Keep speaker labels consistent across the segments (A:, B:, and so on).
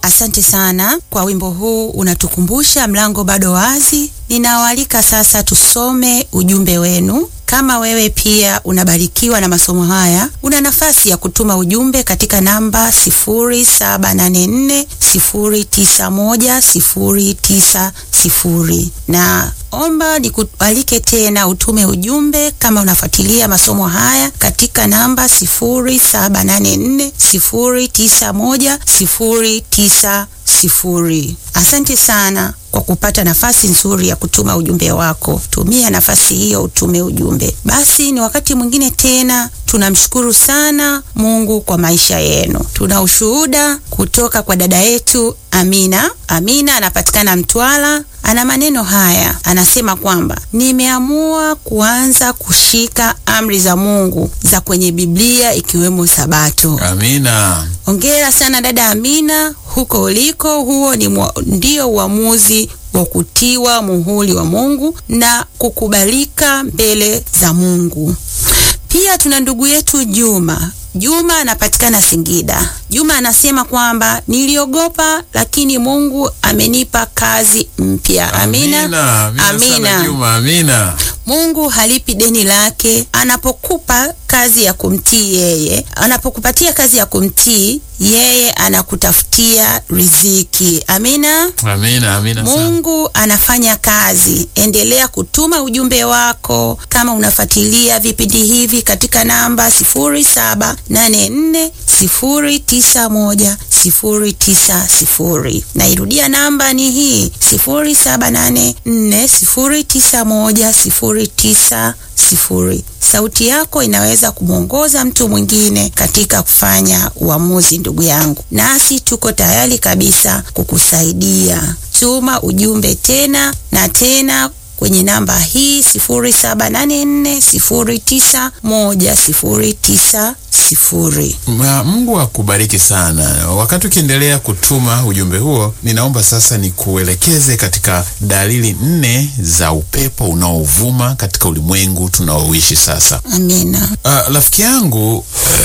A: Asante sana kwa wimbo huu, unatukumbusha mlango bado wazi. Ninawaalika sasa tusome ujumbe wenu. Kama wewe pia unabarikiwa na masomo haya, una nafasi ya kutuma ujumbe katika namba 0784091090 na omba nikualike tena utume ujumbe kama unafuatilia masomo haya katika namba 0784091090. Asante sana kwa kupata nafasi nzuri ya kutuma ujumbe wako. Tumia nafasi hiyo utume ujumbe. Basi ni wakati mwingine tena. Tunamshukuru sana Mungu kwa maisha yenu. Tuna ushuhuda kutoka kwa dada yetu Amina. Amina anapatikana Mtwara. Ana maneno haya, anasema kwamba nimeamua kuanza kushika amri za Mungu za kwenye Biblia ikiwemo Sabato.
B: Amina.
A: Hongera sana dada Amina huko uliko. Huo ni mwa, ndio uamuzi wa kutiwa muhuri wa Mungu na kukubalika mbele za Mungu. Pia tuna ndugu yetu Juma. Juma anapatikana Singida. Juma anasema kwamba niliogopa, lakini Mungu amenipa kazi mpya. Amina,
B: Amina. Amina sana Juma. Amina.
A: Mungu halipi deni lake. Anapokupa kazi ya kumtii yeye, anapokupatia kazi ya kumtii yeye, anakutafutia riziki. Amina.
B: Amina. Amina sana.
A: Mungu anafanya kazi. Endelea kutuma ujumbe wako kama unafuatilia vipindi hivi katika namba 0784091090. Nairudia namba ni hii 0784091090. Sauti yako inaweza kumwongoza mtu mwingine katika kufanya uamuzi, ndugu yangu, nasi tuko tayari kabisa kukusaidia. Tuma ujumbe tena na tena kwenye namba hii 0784091090.
B: Ma- Mungu akubariki sana. Wakati ukiendelea kutuma ujumbe huo, ninaomba sasa nikuelekeze katika dalili nne za upepo unaovuma katika ulimwengu tunaoishi sasa.
A: Amina.
B: Uh, rafiki yangu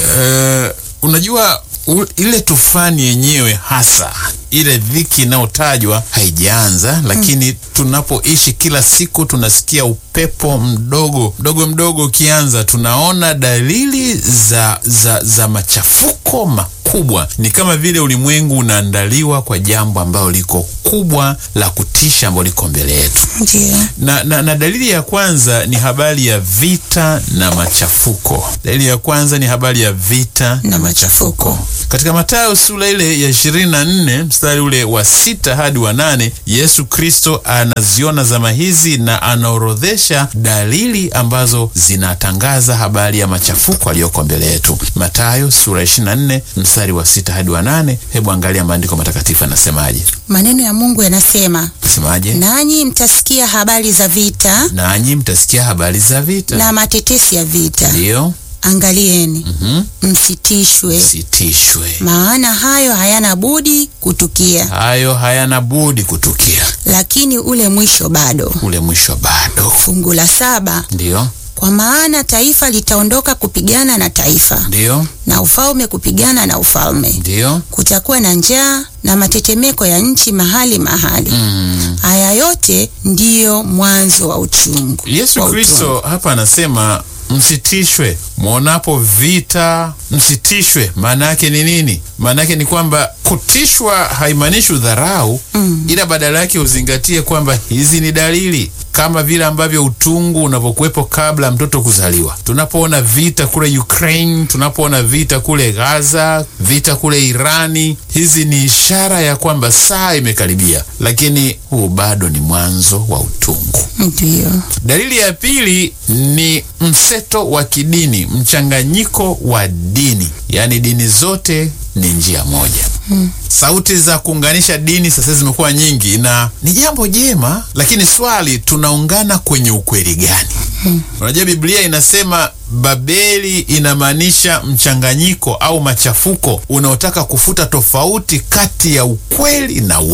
B: uh, unajua u, ile tufani yenyewe hasa ile dhiki inayotajwa haijaanza, lakini tunapoishi kila siku tunasikia upepo mdogo mdogo mdogo ukianza, tunaona dalili za, za, za machafuko makubwa. Ni kama vile ulimwengu unaandaliwa kwa jambo ambalo liko kubwa la kutisha ambalo liko mbele yetu
A: Ndio.
B: na, na, na dalili ya kwanza ni habari ya vita na machafuko. Dalili ya kwanza ni habari ya vita na,
A: Na
B: machafuko.
A: machafuko.
B: Katika Mathayo sura ile ya ishirini na nne mstari ule wa sita hadi wa nane Yesu Kristo anaziona zama hizi na anaorodhesha dalili ambazo zinatangaza habari ya machafuko aliyoko mbele yetu. Mathayo sura 24 mstari wa sita hadi wa nane Hebu angalia maandiko matakatifu anasemaje?
A: Maneno ya Mungu yanasema,
B: Anasemaje?
A: nanyi mtasikia habari za vita
B: Nanyi mtasikia habari za vita.
A: na matetesi ya vita.
B: Ndiyo.
A: Angalieni,
B: Mhm.
A: msitishwe,
B: Sitishwe,
A: maana hayo hayana budi kutukia,
B: hayo hayana budi kutukia,
A: lakini ule mwisho bado.
B: ule mwisho bado.
A: Fungu la saba,
B: Ndiyo,
A: kwa maana taifa litaondoka kupigana na taifa
B: ndiyo,
A: na ufalme kupigana na ufalme.
B: ndiyo.
A: Kutakuwa na njaa na matetemeko ya nchi mahali mahali.
B: Mm.
A: Haya yote ndiyo mwanzo wa uchungu.
B: Yesu
A: wa utungu.
B: Kristo hapa anasema msitishwe, mwonapo vita msitishwe. Maana yake ni nini? Maana yake ni kwamba kutishwa haimaanishi udharau,
A: Mm.
B: ila badala yake uzingatie kwamba hizi ni dalili kama vile ambavyo utungu unavyokuwepo kabla ya mtoto kuzaliwa. Tunapoona vita kule Ukraine, tunapoona vita kule Gaza, vita kule Irani, hizi ni ishara ya kwamba saa imekaribia, lakini huu bado ni mwanzo wa utungu.
A: Ndiyo.
B: Dalili ya pili ni mseto wa kidini, mchanganyiko wa dini, yaani dini zote ni njia moja. Sauti za kuunganisha dini sasa zimekuwa nyingi na ni jambo jema, lakini swali, tunaungana kwenye ukweli gani? Unajua, Biblia inasema Babeli inamaanisha mchanganyiko au machafuko unaotaka kufuta tofauti kati ya ukweli na uongo.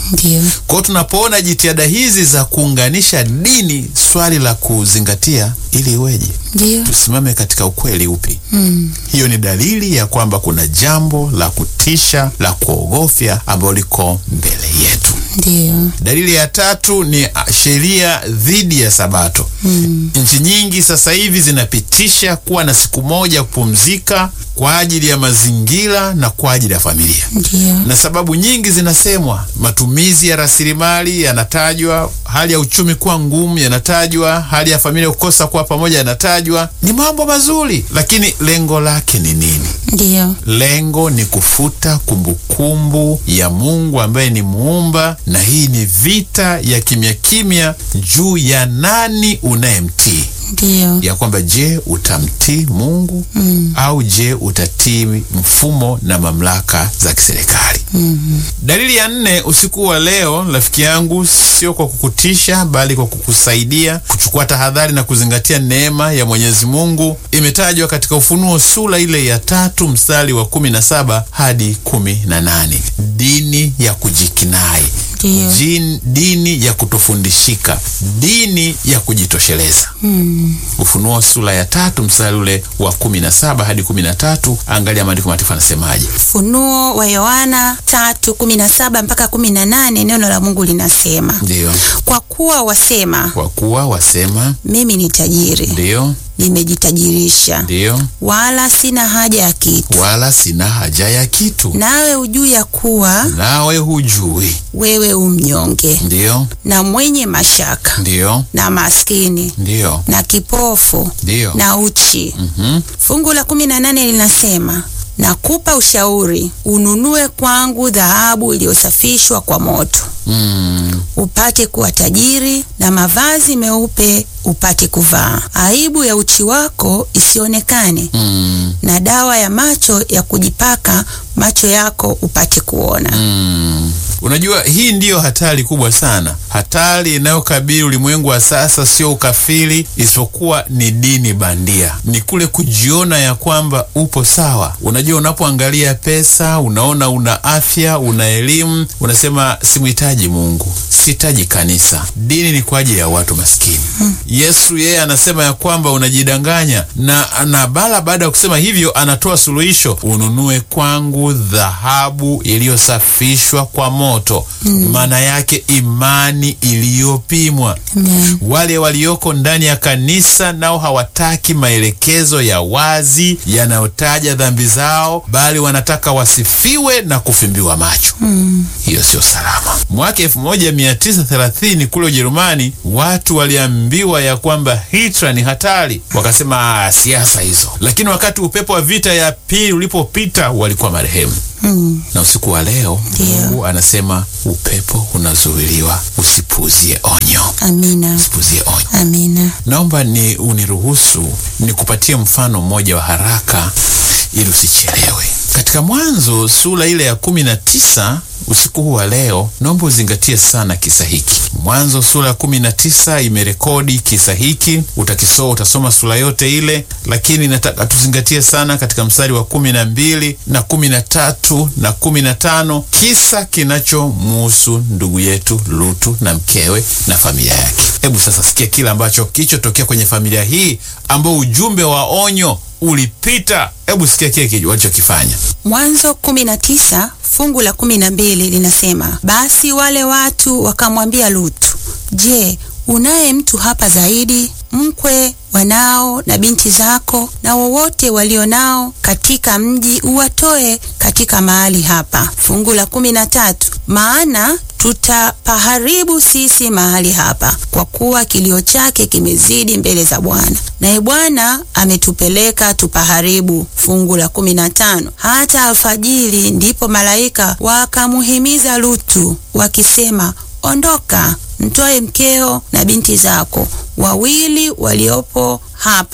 A: Ndio.
B: Kwa hiyo tunapoona jitihada hizi za kuunganisha dini, swali la kuzingatia ili iweje?
A: Ndio.
B: Tusimame katika ukweli upi?
A: Mm.
B: Hiyo ni dalili ya kwamba kuna jambo la kutisha la kuogofya ambalo liko mbele yetu.
A: Ndio.
B: Dalili ya tatu ni ah, sheria dhidi ya Sabato.
A: Mm.
B: Nchi nyingi sasa hivi zinapitisha kuwa na siku moja kupumzika kwa ajili ya mazingira na kwa ajili ya familia,
A: Ndio.
B: na sababu nyingi zinasemwa. Matumizi ya rasilimali yanatajwa, hali ya uchumi kuwa ngumu yanatajwa, hali ya familia kukosa kuwa pamoja yanatajwa. Ni mambo mazuri, lakini lengo lake ni nini?
A: Ndio.
B: Lengo ni kufuta kumbukumbu ya Mungu ambaye ni muumba, na hii ni vita ya kimya kimya juu ya nani unayemtii,
A: Ndio.
B: ya kwamba je, utamtii Mungu
A: Mm.
B: au je utatii mfumo na mamlaka za kiserikali?
A: Mm.
B: Dalili ya nne usiku wa leo, rafiki yangu, sio kwa kukutisha, bali kwa kukusaidia kuchukua tahadhari na kuzingatia neema ya Mwenyezi Mungu, imetajwa katika Ufunuo sura ile ya tatu mstari wa kumi na saba hadi kumi na nane dini ya kujikinai,
A: Ndio.
B: Jin, dini ya kutofundishika, dini ya kujitosheleza.
A: Mm.
B: Ufunuo sura ya tatu mstari ule wa kumi na saba hadi kumi na tatu Angalia maandiko matakatifu anasemaje.
A: Ufunuo wa Yohana tatu kumi na saba mpaka kumi na nane neno la Mungu linasema,
B: Ndiyo,
A: kwa kuwa wasema
B: kwa kuwa wasema,
A: mimi ni tajiri,
B: ndiyo
A: nimejitajirisha,
B: ndiyo,
A: wala sina haja ya kitu,
B: wala sina haja ya kitu,
A: nawe ujui ya kuwa
B: nawe hujui.
A: wewe umnyonge
B: Ndiyo,
A: na mwenye mashaka
B: ndiyo,
A: na maskini
B: ndiyo,
A: na kipofu
B: ndiyo.
A: na uchi.
B: Mhm.
A: Fungu la kumi na nane linasema nakupa ushauri, ununue kwangu dhahabu iliyosafishwa kwa moto,
B: Mm.
A: upate kuwa tajiri, na mavazi meupe upate kuvaa, aibu ya uchi wako isionekane,
B: Mm.
A: na dawa ya macho ya kujipaka macho yako upate kuona.
B: Mm. Unajua, hii ndiyo hatari kubwa sana. Hatari inayokabili ulimwengu wa sasa sio ukafiri, isipokuwa ni dini bandia, ni kule kujiona ya kwamba upo sawa. Unajua, unapoangalia pesa, unaona una afya, una elimu, unasema simhitaji Mungu, sihitaji kanisa. Dini ni kwa ajili ya watu maskini. Yesu yeye anasema ya kwamba unajidanganya, na na bala baada ya kusema hivyo anatoa suluhisho, ununue kwangu dhahabu iliyosafishwa kwa moto. Maana yake imani iliyopimwa.
A: Amen.
B: Wale walioko ndani ya kanisa nao hawataki maelekezo ya wazi yanayotaja dhambi zao, bali wanataka wasifiwe na kufimbiwa macho. Hiyo sio salama. Mwaka 1930 kule Ujerumani, watu waliambiwa ya kwamba Hitler ni hatari, wakasema "Ah, siasa hizo, lakini wakati upepo wa vita ya pili ulipopita walikuwa marehemu.
A: Mm.
B: Na usiku wa leo
A: Ndio.
B: Mungu anasema upepo unazuiliwa, usipuuzie onyo,
A: Amina.
B: usipuuzie onyo.
A: Amina.
B: Naomba ni uniruhusu nikupatie mfano mmoja wa haraka ili usichelewe. Katika Mwanzo sura ile ya kumi na tisa usiku huu wa leo, naomba uzingatie sana kisa hiki. Mwanzo sura ya kumi na tisa imerekodi kisa hiki, utakisoma utasoma sura yote ile, lakini nataka tuzingatie sana katika mstari wa kumi na mbili na kumi na tatu na kumi na tano kisa kinachomuhusu ndugu yetu Lutu na mkewe na familia yake. Hebu sasa sikia kile ambacho kilichotokea kwenye familia hii, ambao ujumbe wa onyo ulipita. Hebu sikia kile walichokifanya.
A: Mwanzo 19 fungu la 12 linasema, basi wale watu wakamwambia Lutu, je, unaye mtu hapa zaidi, mkwe, wanao na binti zako na wowote walionao katika mji, uwatoe katika mahali hapa. Fungu la 13, maana tutapaharibu sisi mahali hapa, kwa kuwa kilio chake kimezidi mbele za Bwana, naye Bwana ametupeleka tupaharibu. Fungu la kumi na tano hata alfajiri ndipo malaika wakamuhimiza Lutu wakisema, ondoka, mtoe mkeo na binti zako wawili waliopo hapa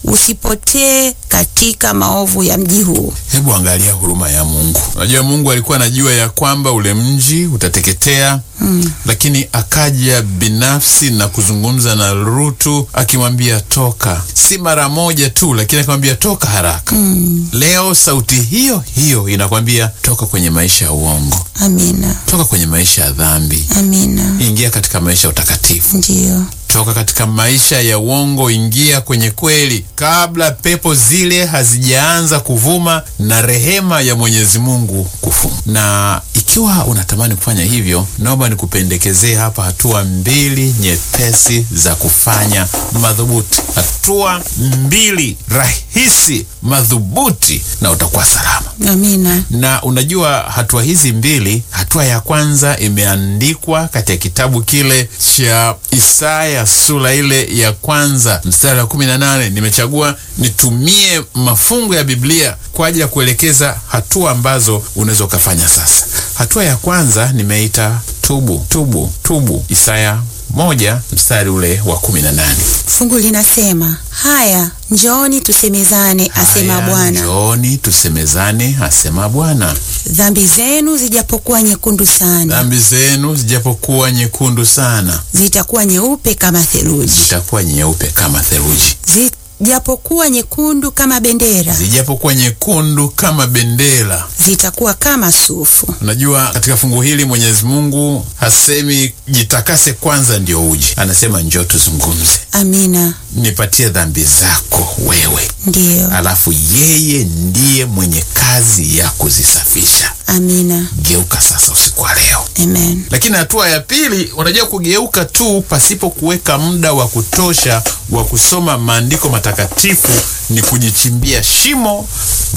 A: usipotee katika maovu ya mji huu.
B: Hebu angalia huruma ya Mungu. Unajua, Mungu alikuwa anajua ya kwamba ule mji utateketea mm. Lakini akaja binafsi na kuzungumza na Rutu akimwambia toka, si mara moja tu, lakini akamwambia toka haraka mm. Leo sauti hiyo hiyo inakwambia toka kwenye maisha ya uongo,
A: Amina,
B: toka kwenye maisha ya dhambi,
A: amina,
B: ingia katika maisha ya utakatifu
A: ndiyo.
B: toka katika maisha ya uongo, ingia kwenye kweli, kabla pepo zile hazijaanza kuvuma na rehema ya Mwenyezi Mungu kufunga. Na ikiwa unatamani kufanya hivyo, naomba nikupendekezee hapa hatua mbili nyepesi za kufanya madhubuti, hatua mbili rahisi madhubuti, na utakuwa salama.
A: Amina,
B: Na unajua hatua hizi mbili, hatua ya kwanza imeandikwa katika kitabu kile cha Isaya sura ile ya kwanza mstari wa kumi na nane. Nimechagua nitumie mafungu ya Biblia kwa ajili ya kuelekeza hatua ambazo unaweza ukafanya sasa. Hatua ya kwanza nimeita tubu, tubu, tubu. Isaya moja mstari ule wa kumi na nane.
A: fungu linasema haya, njooni tusemezane, asema
B: Haya,
A: Bwana,
B: Njooni tusemezane, asema Bwana.
A: dhambi zenu zijapokuwa nyekundu sana,
B: Dhambi zenu zijapokuwa nyekundu sana
A: zitakuwa nyeupe kama theluji,
B: zitakuwa nyeupe kama theluji,
A: zijapokuwa nyekundu kama bendera,
B: zijapokuwa nyekundu kama bendera.
A: zitakuwa kama sufu.
B: Unajua, katika fungu hili Mwenyezi Mungu hasemi jitakase kwanza ndio uje, anasema njoo tuzungumze,
A: Amina,
B: nipatie dhambi zako wewe,
A: ndiyo.
B: alafu yeye ndiye mwenye kazi ya kuzisafisha.
A: Amina,
B: Geuka sasa usiku wa leo.
A: amen.
B: Lakini hatua ya pili, unajua kugeuka tu pasipo kuweka muda wa kutosha wa kusoma maandiko matakatifu ni kujichimbia shimo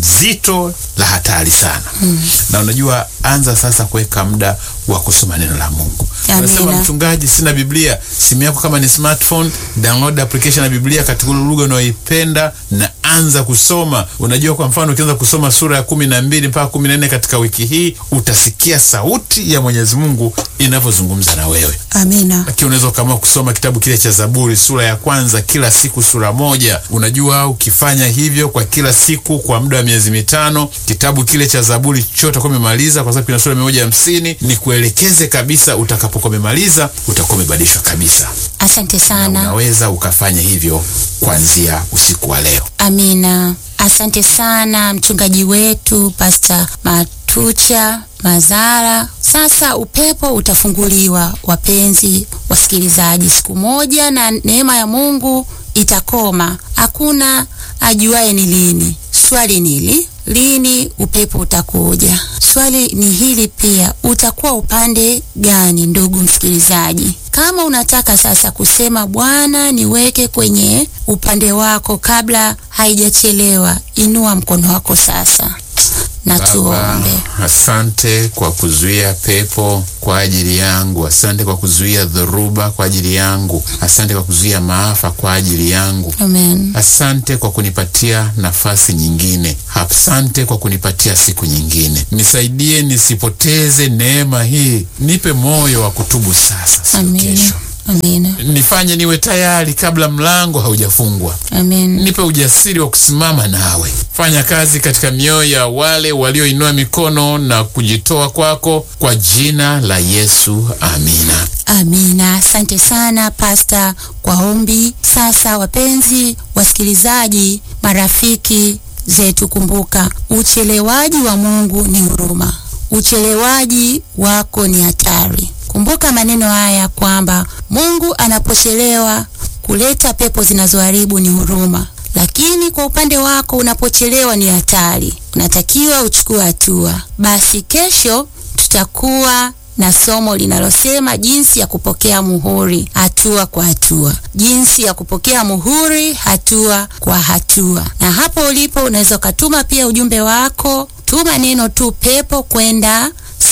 B: zito la hatari sana. Na unajua, anza sasa kuweka muda wa kusoma neno la Mungu.
A: Amina.
B: Unasema mchungaji, sina Biblia. Simu yako kama ni smartphone, download application ya Biblia katika lugha unayoipenda na anza kusoma. Unajua, kwa mfano ukianza kusoma sura ya kumi na mbili mpaka kumi na nne katika wiki hii utasikia sauti ya Mwenyezi Mungu inavyozungumza na wewe.
A: Amina,
B: Lakini unaweza ukaamua kusoma kitabu kile cha Zaburi sura ya kwanza kila siku sura moja. Unajua, ukifanya hivyo kwa kila siku kwa muda wa miezi mitano, kitabu kile cha Zaburi chote utakuwa umemaliza, kwa sababu kina sura mia moja hamsini. Ni kuelekeze kabisa, utakapokuwa umemaliza utakuwa umebadilishwa kabisa.
A: asante sana.
B: Unaweza ukafanya hivyo kuanzia usiku wa leo.
A: Amina, asante sana mchungaji wetu Pasta Matucha Mazara. Sasa upepo utafunguliwa, wapenzi wasikilizaji, siku moja na neema ya Mungu itakoma. Hakuna ajuaye ni lini. Swali ni hili, lini upepo utakuja? Swali ni hili pia, utakuwa upande gani, ndugu msikilizaji? Kama unataka sasa kusema Bwana, niweke kwenye upande wako kabla haijachelewa, inua mkono wako sasa na
B: Baba,
A: tuombe.
B: asante kwa kuzuia pepo kwa ajili yangu. Asante kwa kuzuia dhoruba kwa ajili yangu. Asante kwa kuzuia maafa kwa ajili yangu.
A: Amen.
B: Asante kwa kunipatia nafasi nyingine. Asante kwa kunipatia siku nyingine. Nisaidie nisipoteze neema hii. Nipe moyo wa kutubu sasa, sio
A: Amina.
B: kesho.
A: Amina.
B: Nifanye niwe tayari kabla mlango haujafungwa.
A: Amen.
B: Nipe ujasiri wa kusimama nawe. Fanya kazi katika mioyo ya wale walioinua mikono na kujitoa kwako, kwa jina la Yesu, amina.
A: Amina. Asante sana Pasta kwa ombi. Sasa wapenzi wasikilizaji, marafiki zetu, kumbuka uchelewaji wa Mungu ni huruma, uchelewaji wako ni hatari. Kumbuka maneno haya kwamba Mungu anapochelewa kuleta pepo zinazoharibu ni huruma, lakini kwa upande wako unapochelewa ni hatari, unatakiwa uchukue hatua. Basi kesho tutakuwa na somo linalosema jinsi ya kupokea muhuri hatua kwa hatua, jinsi ya kupokea muhuri hatua kwa hatua. Na hapo ulipo unaweza ukatuma pia ujumbe wako, tuma neno tu pepo kwenda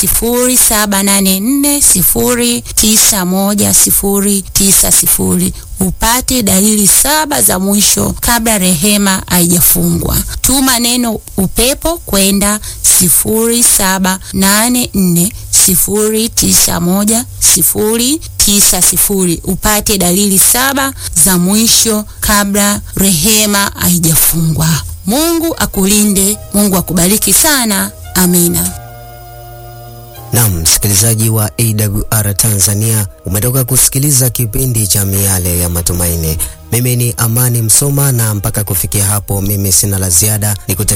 A: 0784091090 upate dalili saba za mwisho kabla rehema haijafungwa. Tuma neno upepo kwenda 0784 sifuri tisa moja sifuri tisa sifuri upate dalili saba za mwisho kabla rehema haijafungwa. Mungu akulinde, Mungu akubariki sana. Amina.
C: Naam, msikilizaji wa AWR Tanzania, umetoka kusikiliza kipindi cha Miale ya Matumaini. Mimi ni Amani Msoma, na mpaka kufikia hapo, mimi sina la ziada, nikutakia